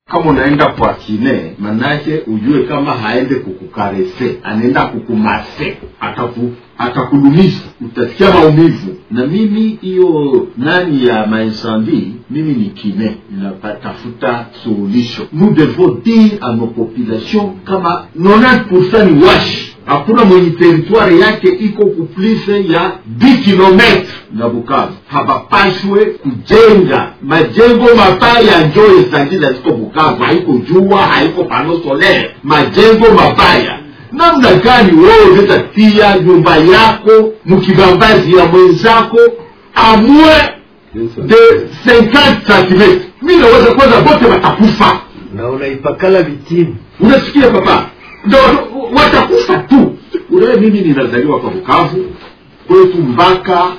kama unaenda kwa kine manake ujue kama haende kukukarese anaenda kukumase ataku atakudumisha utasikia maumivu na mimi hiyo nani ya mainsandi mimi ni kine ninatafuta suluhisho nous devons dire à nos populations kama 90 ni washi hakuna mwenye teritwari yake iko kuplise ya 10 kilometre na bukavu habapashwe kujenga majengo mabaya njo esandila ziko bukavu haiko jua haiko pano solaire majengo mabaya namna gani wewe unaweza tia nyumba yako mkibambazi ya mwenzako amwe de 50 cm mi naweza kwanza bote watakufa na unaipakala vitini unasikia papa ndo watakufa tu unawe mimi ninazaliwa kwa bukavu kwetu mpaka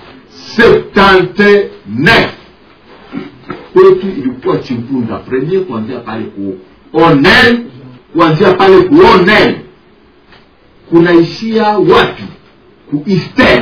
79 kwetu ilikuwa chimpunda premier kuanzia pale ku onel kuanzia pale ku onel kunaishia wapi ku eastern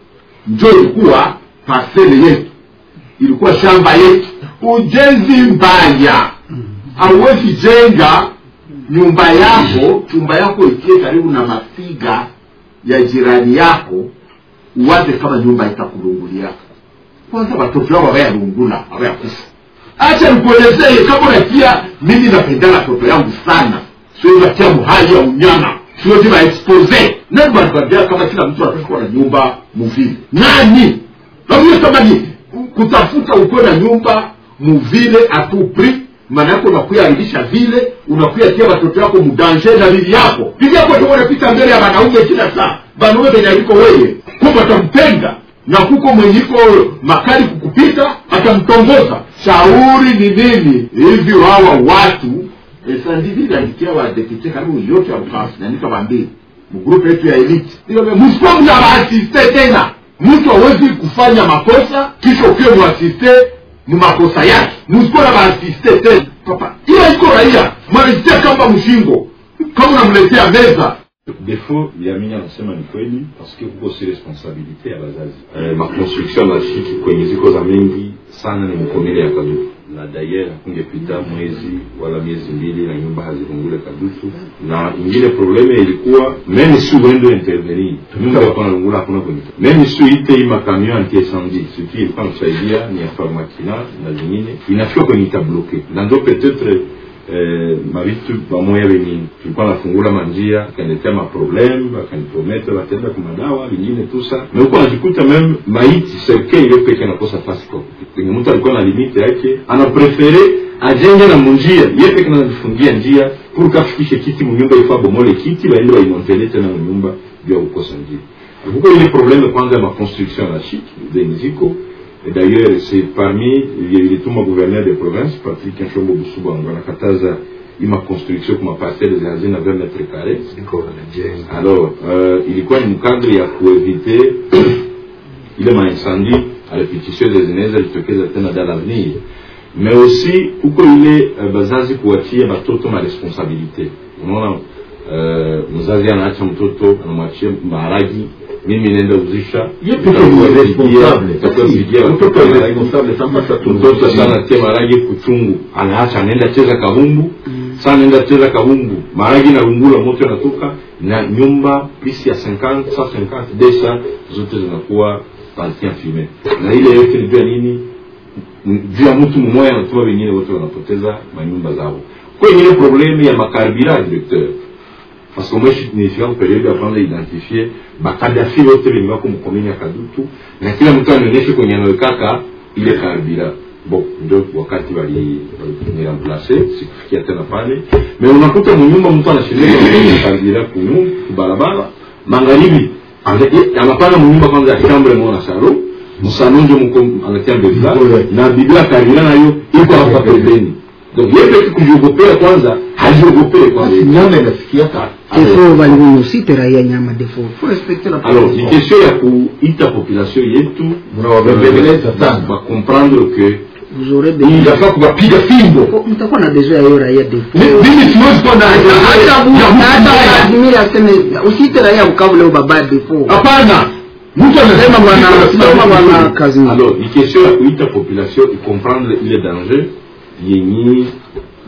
njo ilikuwa pasele yetu ilikuwa shamba yetu ujenzi mbaya hauwezi jenga nyumba yako chumba yako ikie karibu na mafiga ya jirani yako uwaze kama nyumba itakulungulia kwanza watoto wao hawayalungula hawayakufa acha nikuelezee kama unatia mimi napendana watoto yangu sana siwezi atia muhali ya unyama siwezi waexpose nani banatuambia kama kila mtu anatakuwa na nyumba muvile nani navuye kama ni kutafuta ukuwe na nyumba muvile atupri maana yako unakuyaharibisha vile unakuyatia watoto yako mudanje na bibi yako bibi yako ndio unapita mbele ya wanaume kila saa wanaume venye aliko weye kumbe atampenda na kuko mwenyiko makali kukupita atamtongoza shauri ni nini hivi wawa watu esandiviliandikia wadepute karibu yote ya bukavu nanika wambili mgrupu yetu ya elite msipo mna waasiste tena mtu hawezi kufanya makosa kisha ukiwe mwasiste ni makosa yake msikuwa na maasiste tena papa hiyo iko raia mwanasitia kamba mshingo kama unamletea meza defo ya mimi anasema ni kweli paske kuko si responsabilite ya bazazi eh, makonstruction na shiki kwenye ziko za mingi sana ni mkomele ya kadutu na dayer hakungepita mwezi wala miezi mbili na nyumba hazivungule kadutu na ingine probleme ilikuwa meme si uende intervenir nyumba yakona lungula hakuna kwenye meme si ite hii makamion anti incendie surtout ilikuwa nakusaidia ni ya farmakina na zingine inafika kwenye itabloke na ndo peut-être eh, mavitu pamoja venye tulikuwa nafungula manjia akaniletea maprobleme akanipromete watenda kumadawa vingine tusa na huko anajikuta meme maiti serke ile peke nakosa fasi kwa kwenye mtu alikuwa na limite yake anaprefere ajenge na munjia ye peke najifungia njia pour kafikishe kiti munyumba ifaa bomole kiti baende baimontele tena munyumba juu ya kukosa njia huko ile probleme kwanza ya maconstruction na shiki zenye ziko Et d'ailleurs, c'est parmi les tout gouverneur de province, Patrick Nchombo Busuba, wanakataza ima construction kuma parcelle za hazina 20 mètres carrés. Alors, euh, ilikuwa ni mkadri ya kuevite ile maincendie à répétition des zinaweza jitokeza tena dans l'avenir mais aussi huko ile uh, bazazi kuachia batoto ma responsabilité unaona uh, mzazi anaacha mtoto anamwachia maharagi mimi naenda uzisha mtoto sana tia maragi kuchungu anaacha anaenda cheza kabumbu sana anaenda cheza kabumbu maragi na lungula moto yanatoka na nyumba pisi ya 50 150 desa zote zinakuwa partie fume na ile yote ni juu ya nini juu ya mtu mmoja anatuma wengine wote wanapoteza manyumba zao kwa ingine probleme ya makarbira directeur parce que moi nilifika kuperiode ya kwanza identifie bakadafi wote wenye wako mkomini ya kadutu na kila mtu anionyeshe kwenye anawekaka ile karbira bon ndio wakati waliniramplace sikufikia tena pale me unakuta munyumba mtu anashindika karbira kunyu kubarabara magharibi anapanga munyumba kwanza ya chambre mona salo msalo ndio mko anatia bebla na biblia karbira nayo iko hapa pembeni donc yeye peke kujiogopea kwanza hajiogopee kwanza nyama inasikiaka defo walimusite raia nyama defo alors ni question ya kuita population yetu mnawabembeleza sana bacomprendre que vous aurez inafaa kuwapiga fimbo mtakuwa na besoin ya hiyo raia defo mimi siwezi kuwa na hata Vladimir aseme usite raia Bukavu leo baba defo hapana mtu anasema bwana sema bwana kazi alors ni question ya kuita population icomprendre ile danger yenye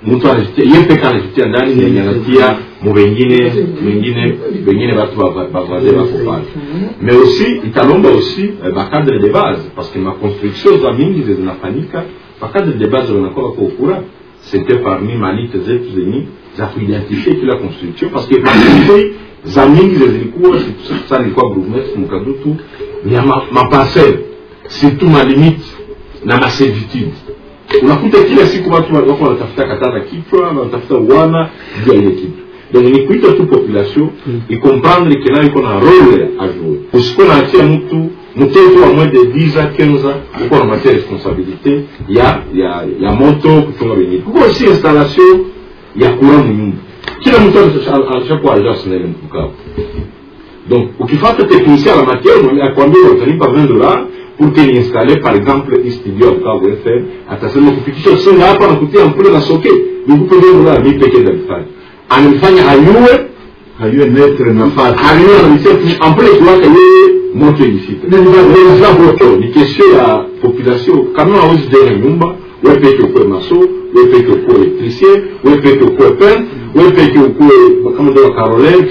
mtu anajitia ye peke anajitia ndani nenye anatia mu wengine wengine wengine batu bavaze bako pale mais aussi italomba aussi eh, bacadre de base parce que maconstruction za mingi ze zinafanyika bacadre de base wanakuwa bako ukura c'était parmi malite zetu zenye za kuidentifie kila construction parce que maconstruction za mingi ze zilikuwa sa nilikuwa bourgmestre mukadutu ni ya ma- maparcelle surtout malimite na maservitude unakuta kila siku watu wa- wako wanatafuta katana kichwa wanatafuta uwana juu ya ile kitu donc ni kuita tu population ikomprendre ke nayo iko na role a jouer usiko naachia mtu mtoto wa moins de 10 ans 15 ans uko namatia responsabilité ya ya ya moto kuchunga wengine kuko aussi installation ya courant munyumba kila mtu alishakuwa agence naile mtukavu donc ukifata technicien à la matière mwenye akwambia utalipa 20 dollars pour que niinstalle par exemple hii studio ya Bukavu FM atasema kufikisha singa hapa na kutia mpule na soke nikupe 20 dollars mimi pekee ndalifanya anamfanya ayue hayuwe netre nafasi ayue anamisia ampule kiwaka yeye moto ilifika moto ni question ya population kama hawezi jenga nyumba wewe peke ukuwe maso wewe peke ukuwe electricien wewe peke ukuwe peintre wewe peke ukuwe kama ndio Caroline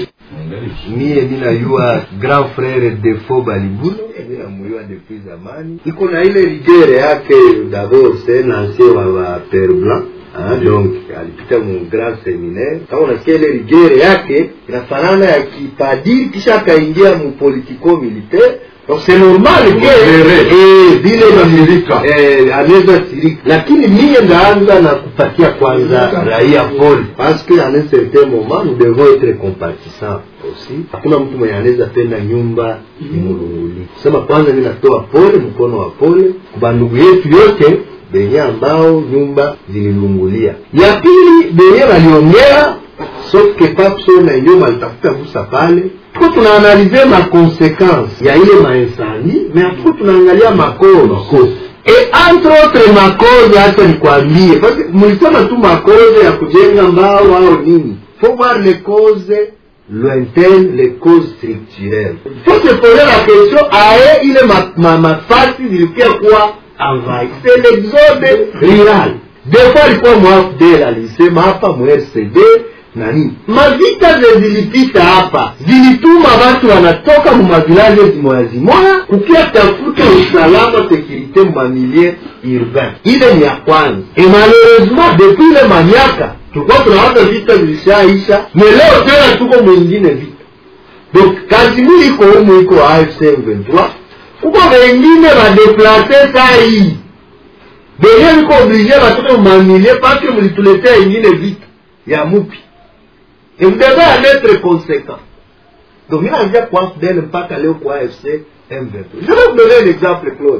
mie minayua grand frere defo balibuno minamuyua depuis zamani iko na ile rigere yake dabord c'est un ancien wa wa père blanc Ah, donc alipita mu grand seminaire kama unasikia ile rigere yake inafanana ya kipadiri kisha akaingia mu politico militaire donc c'est normal ke Modere. eh, vile Anasirika. eh, anaweza sirika lakini mie ndaanza na kupatia kwanza raia pole parce que en un certain moment nous devons être compatissants aussi hakuna mtu mwenye anaweza penda nyumba imulunguli kusema kwanza mi natoa pole mkono wa pole kwa ndugu yetu yote benye ambao nyumba zililungulia ya pili benye waliongea sauf que papso na nyuma alitafuta gusa pale tuko tunaanalize makonsequence ya ile mainsandi mais tuko tunaangalia makosa et entre autres makosa hata nikwambie parce que mlisema tu makosa ya kujenga mbao au nini faut voir les causes lointaines les causes structurelles faut se poser la question aye ile ma- ma- mafasi zilikuwa kuwa envahi c'est l'exode rural des fois alikuwa mwafdel alisema hapa mrcd na nini mavita ze zilipita hapa zilituma watu wanatoka mumavilaje zimoya zimoya kukia tafuta usalama sekirite mumamilie urbain ile ni ya kwanza e malheureusement depuis ile manyaka tulikuwa tunawaza vita zilishaisha me leo tena tuko mwingine vita donc kazimiri iko humu iko afc 23 kuko wengine wadeplase saa hii benye viko oblige batoke mumamilie pake mulituletea ingine vita ya mupi et vous devez en être conséquent. Donc, il a déjà quoi d'elle mpaka leo kwa AFC M23. Je vais vous donner un exemple, Claude.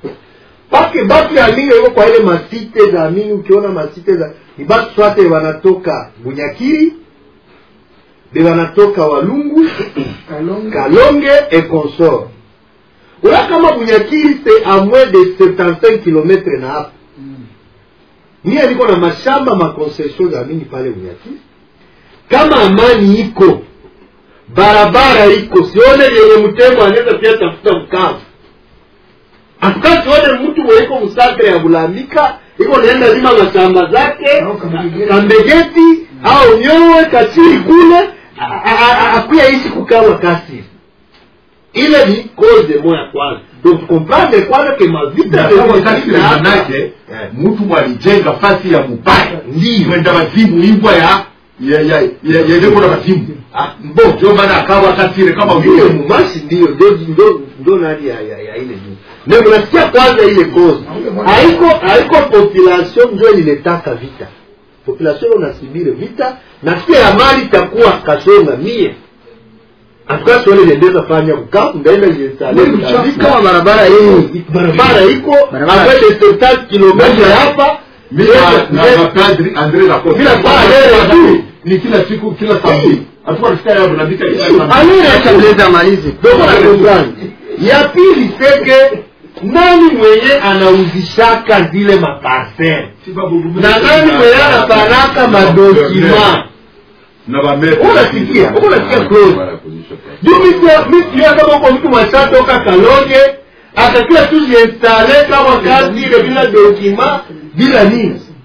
Parce que batu ya mingi yuko kwa ile masite za mingi, ukiona masite za ni batu swate wanatoka Bunyakiri, be wanatoka Walungu, Kalonge et consort. Ula kama Bunyakiri c'est à moins de 75 km na hapa. Mie niko na mashamba makoncession za mingi pale Bunyakiri kama amani iko barabara iko sione yenye mtemo anaweza pia tafuta mkavu atuka sione mtu mweiko msakre ya bulambika iko naenda lima mashamba zake kambegeti au nyowe kachiri kule a- a- a- akuya ishi kukawa kasiri ile ni cause moya kwanza donc comprendre kwanza ke mavita wakati manake mtu mwalijenga fasi ya mupaya Ndiyo. mwenda wazimu ibwa ya ya ya ya ya lengo la wazimu Ah, mbo ndio maana akawa katire kama ndiyo vile mumashi ndiyo ndo ndo ndo nani ya, ya, ya ile juu me mnasikia kwanza ile cause haiko haiko population ndio ililetaka vita population unasibiri vita na pia ya mali itakuwa kasonga mie atuka sione liendeza fanya bukavu ndaenda jiinstale kama barabara hii barabara iko Barabara. avec les 70 kilomètres hapa mimi na na padri Andre la Costa Bila kwa leo tu. ni kila siku kila samedi atakuwa rafiki yangu na bika kila samedi acha mleza malizi donc na comprendre ya pili seke nani mwenye anauzishaka zile maparcele na nani mwenye anapanaka madokima na bamete unasikia unasikia close juu misikia kama uko mtu mwashatoka kalonge akakia tu jiinstale kama kazi ile bila dokima bila nini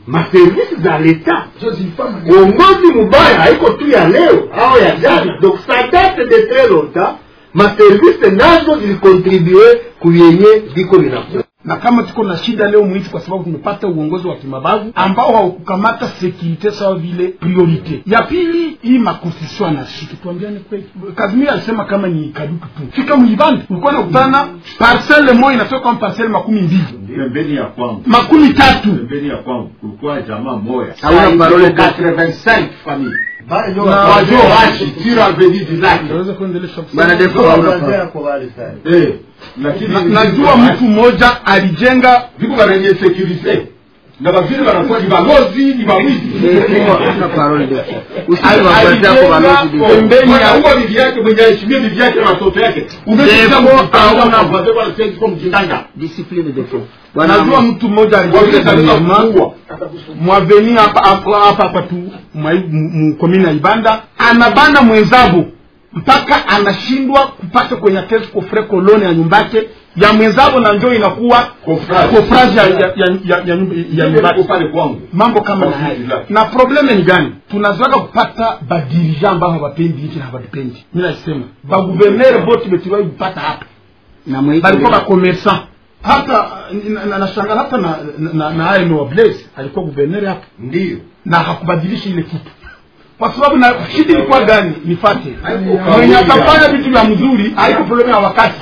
maservisi za leta uongozi mubaya haiko tu ya leo au ya jana donc ça date de très longtemps maservisi nazo zilikontribue kuyenye viko vinakuwa na kama tuko na shida leo mwiti kwa sababu tumepata uongozi wa kimabavu ambao haukukamata sekurite sawa vile priorite ya pili hii makonstitution anashiki tuambiane kweli kazimia alisema kama ni kadutu tu fika mlibande ulikuwa nakutana parcele moja inatoka kama parcele makumi mbili pembeni ya kwangu makumi tatu pembeni ya kwangu kulikuwa jamaa moya Hauna parole 85 famille Bale ndio Na- wa- wajo washi tira aveni du lac naweza kuendelesha Bwana kusema Defo hauna wazee parole. wako wale sana. eh lakini Na- najua mtu mmoja alijenga viko banenye sécurité na bavile banakuwa ni balozi ni bamwizi Defo hauna parole Defo. Usiwe wabazi yako balozi Defo. pembeni ya Mwanaume bibi yake mwenye aheshimie bibi yake na watoto yake Defo hauna- umeshaaumjitanga Discipline Defo. najua Bwana mtu mmoja alijenga gouvernement mwaveni hapa hapa hapa hapa tu mwa- mu- mu- komini ya ibanda anabana mwenzabo mpaka anashindwa kupata kwenye kesi kofre kolone ya nyumbake ya mwenzabo na njo inakuwa Kofraji. kofraji ya, ya, ya, ya, ya, nyumba- ya nyumbake pale kwangu mambo kama na Kwa haya vile. na probleme ni gani tunazoaka kupata badirija ambao hawapendi nchi na hawapendi mi nasema baguvernere bote betiwai kupata hapa na mwiti. balikuwa bakomersan hata na- na- nashangala hata na na- na aeno wa blaise alikuwa guvernere hapa ndio na hakubadilisha ile kitu kwa sababu na shida ilikuwa gani nifate Haiko mwenye kawaida. atafanya vitu vya mzuri haiko problemu ya wakati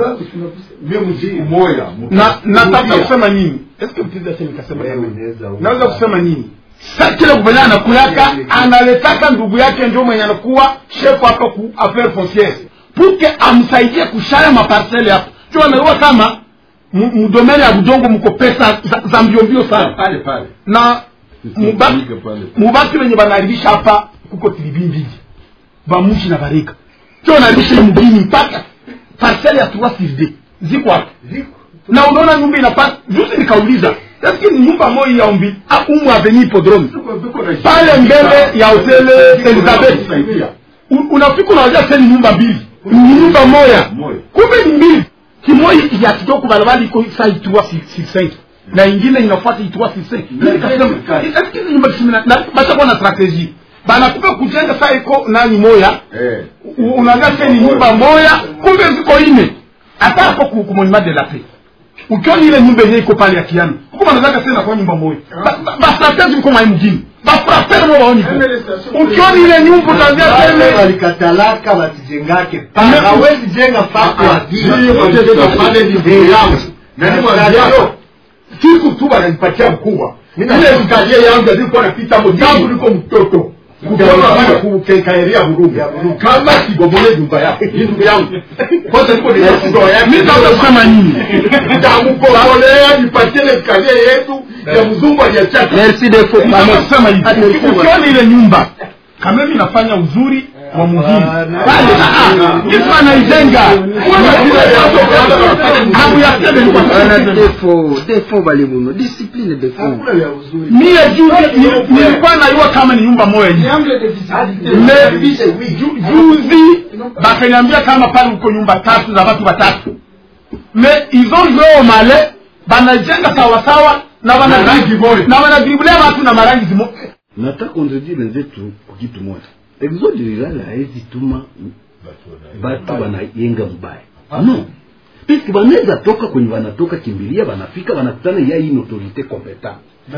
mie mjii moya na natafuta kusema nini eske mtizi ache nikasema Wewe kama- unaweza uka- naweza kusema nini sa kile guverneur anakuyaka analetaka ndugu yake ndio mwenye anakuwa chef hapa ku affaire foncière puke amsaidie kushaya maparcele hapo jo anaua kama mu- mudomene ya budongo mko pesa za, za mbiombio sana pale pale na mubaki mubaki wenye banaharibisha hapa kuko tilibi mbili bamushi na barika jo anaharibisha mgini mpaka parcele ya trois sur deux ziko hapo na unaona nyumba inapata juzi nikauliza lakini nyumba moja ya umbi ah, umu aveni hipodrome pale mbele ya hotele elizabeth U- unafika unawajia teni nyumba mbili ni nyumba moya Moya. kumbe ni mbili kimoja ya kidogo barabara iko saa itua six na ingine inafuata itua six nikasema nyumba kisimi na bashakuwa na strategie banakupa kujenga saa iko nani moya U- unaangalia teni nyumba moya kumbe ziko ine hata hapo ku- ku monument de la paix ukiona ile nyumba yenyewe iko pale ya kiano huko wanataka tena kwa nyumba moja Ba- ba- bastrategi mko mai mjini bafrapere mo baoni ukiona ile nyumba utaanzia Wale tele walikatalaka wasijengake Ame- hawezi jenga pako siku tu wananipatia mkubwa Mina- ile skalie yangu alikuwa napita mo tangu niko mtoto kutoka kukekaeria Burundi kama sibomole nyumba yako hii ndugu yangu kwanza niko ni ndoa yake mimi naweza kusema nini ndamkolea nipatie ile skalie yetu ya mzungu aliachaka Merci Defo. Naweza kusema hivi Ati ulikuwa- ukiona ile nyumba kama mimi nafanya uzuri wa muhimu pale kitu anaijenga abu ya tele ni kwa Bwana sababu Defo. Defo balimuno. Discipline Defo. mie juzi ni- nilikuwa najua kama ni nyumba moja hivi Me- ju- juzi bakaniambia kama pale uko nyumba tatu za watu watatu me izo joo male banajenga sawasawa na wana- rangi moja. na wanadribulia watu na marangi zimo nataka kondredire wenzetu kwa kitu moja exode rural haezi tuma batu banayenga mbaya no piske banaweza toka kwenye wanatoka kimbilia banafika banakutana ya hii autorité competent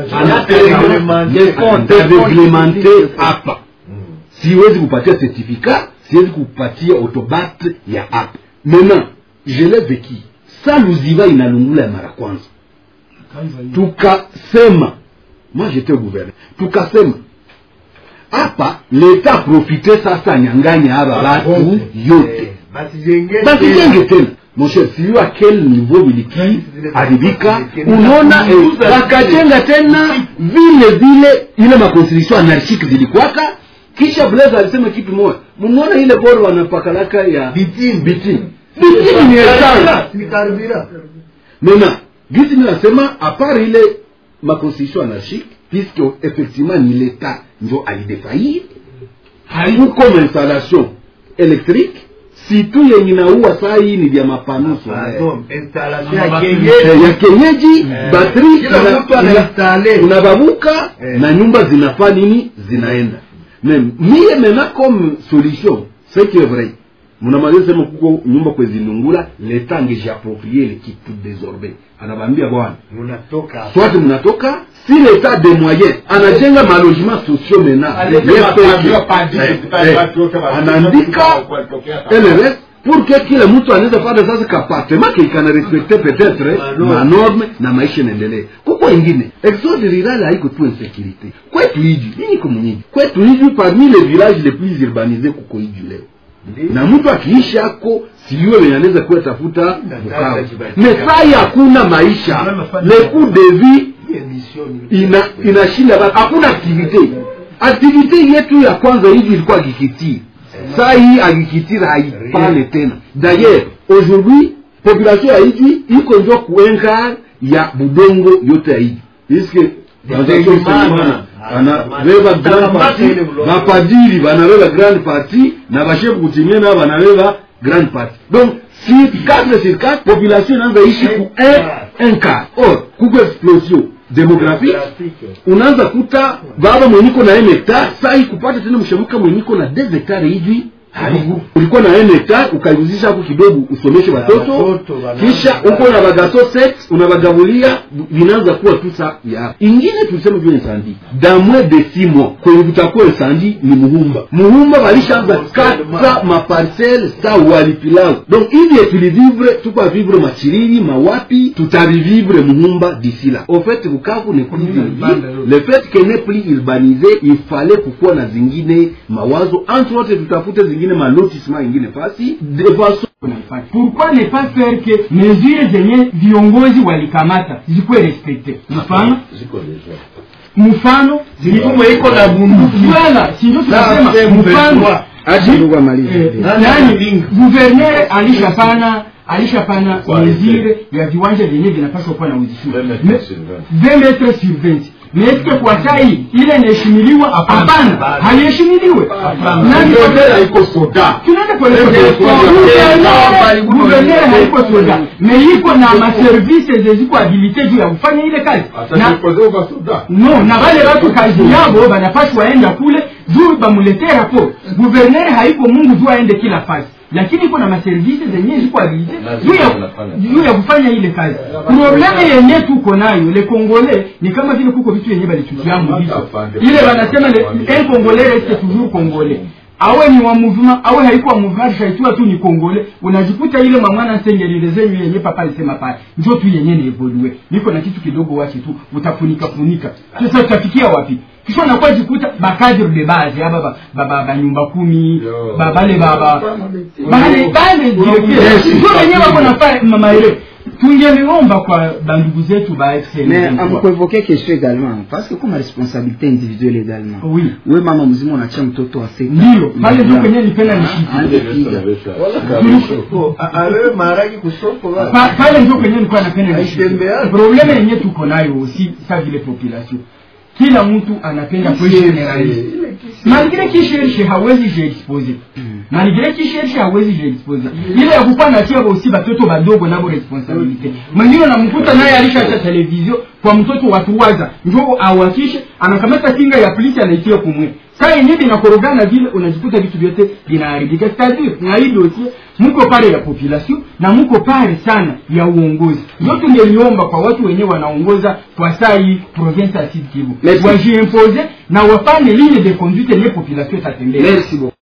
reglemente hapa siwezi kupatia certificat siwezi kupatia autobat ya hapa maintenant je l'ai vécu sa luziva inalungula ya mara kwanza tukasema moi j'étais au gouvernement tukasema hapa leta profite sasa anyanganya haba batu yote basijenge tena mon cher sijui a quel niveau viliki haribika unaona eh, wakajenga tena vile vile ile makonstitution anarchike zilikwaka kisha blaise alisema kitu moja munaona ile boro wanapakalaka ya Bitini. bitini bitini ni essence maintenant gisi mi nasema apart ile maconstitution anarchique puisque effectivement ni l'état njo alidefaillir haikuko mainstallation électrique situ yenye naua saa hii ni vya mapanuso Pardon, installation ya Ama kienyeji. Eh, ya kenyeji Eh, batri kila ina- mtu anainstale. ina- unababuka Eh. na nyumba zinafaa nini zinaenda me mie mena comme solution ce qui est vrai munamaliza sema kuko nyumba kwezinungula leta angejiaproprie le kitu désormais anabambia bwana Munatoka. soit mnatoka si leta de moyen anajenga malogement sociaux mena anaandika LRS pour que kila mtu anaweza pata sasa kapartema ke ikana respecte peut-être Manorme. manorme na maisha inaendelee kuko ingine exode rural haiko tu insécurité kwetu hiji mimi ko mwenyeji kwetu hiji parmi les villages les plus urbanisés kuko hiji leo na mtu akiishi ako sijue wenye anaweza kuwa tafuta Bukavu mesai hakuna maisha le coût de vie ina inashinda basi hakuna aktivite aktivite yetu ya kwanza hivi ilikuwa agriculture saa hii agriculture haipane tena d'ailleurs aujourd'hui population ya hiji iko njo kuenga ya budongo yote ya hiji iske banabeba grand parti bapadiri banabeba grande parti na bashefu kutimia nao banabeba grande parti donc sur 4 sur 4 population inaanza ishi ku un un quart or kuko explosion demographique unaanza kuta baba mwenyiko na un hectare sai kupata tena mshamuka mwenyiko na deux hectare hivi haribu ulikuwa na un hectare ukaiguzisha hapo kidogo usomeshe watoto watoto, wana- kisha uko na bagato set unabagabulia vinaanza kuwa tu sa ya ingine tulisema juu insandi dans moins de six mois kwenye kutakuwa insandi ni muhumba muhumba walishaanza kata maparcele sa walipilau donc hivi tulivivre tuko vivre machiriri mawapi tutavivivre muhumba d'ici là au fait bukavu n'est plus urbanisé. le fait que n'est plus urbanisé il fallait kukuwa na zingine mawazo entre autres tutafute zingine malotissement ingine fasi de façon pourquoi ne pas faire que mesure zenye viongozi walikamata zikuwe respekte mfano ziko deja mfano Mifumo iko na bunduki. Voilà, si ndio tunasema Sasa, mfano mpendwa. acha ndugu amalize Eh, Nani nani analinga? guverner alishapana alishapana Kwa mesure ya viwanja vyenye vinapaswa kuwa na uzishuru 20 metres sur 20 metres sur 20 mais est-ce que kwa sai ile inaheshimiliwa hapana haiheshimiliwe nani Bendera iko soda tunaenda pole Ndio, pole. ndio, Guvernere- guvernere haiko soda me iko na maservise zeziko habilite juu ya kufanya ile kazi na atajipozewa soda no na wale watu kazi yabo banapashwa waenda kule juu bamuletee raporo guvernere haiko mungu juu aende kila fasi lakini iko na maservise zenyewe ziko habilite juu ya juu ya kufanya ile kazi probleme yenye tuko nayo le congolais ni kama vile kuko vitu yenye balitukiamu vicho ile wanasema le- un congolais reste toujours congolais awe ni wa mouvement awe haiko wa mouvement alishaitiwa tu ni kongole unajikuta ile mamwana nsengelile zenyu yenye papa alisema pale njo tu yenye ni evolue niko na kitu kidogo wache tu utafunika funika sasa tutafikia wapi kisha unakuwa jikuta bakadre de base aba ba- ba- ba- banyumba kumi Yo. ba- bale baba bale bale directeur njo wenyewe wako nafanya maele tungeliomba kwa bandugu zetu ba FCN mais amkuevoke question également parce que comme responsabilité individuelle également oui we mama mzima unachia mtoto wa sita ndio pale ndio kwenye nipenda nishiki alewe maharagi kusoko wa- Pa- pale ndio kwenye nilikuwa napenda Haitembea. probleme yenye tuko nayo si sa vile population kila mtu anapenda kugeneralize malgre kishershe hawezi jiexpose malgre kishershe hawezi jiexpose ile ya kukuwa natia aussi batoto badogo nabo responsabilite mwingine unamkuta naye alishacha televizio kwa mtoto watuwaza njo awakishe anakamata kinga ya polisi anaitia kumwe saa yenyewe vinakorogana vile unajikuta vitu vyote vinaharibika cetadire na hii dosie muko pale ya population na muko pale sana ya uongozi ndio tungeliomba kwa watu wenyewe wanaongoza kwa saa hii province ya Sud Kivu Merci. wajiimpose na wafanye ligne de conduite yenye population itatembea merci beaucoup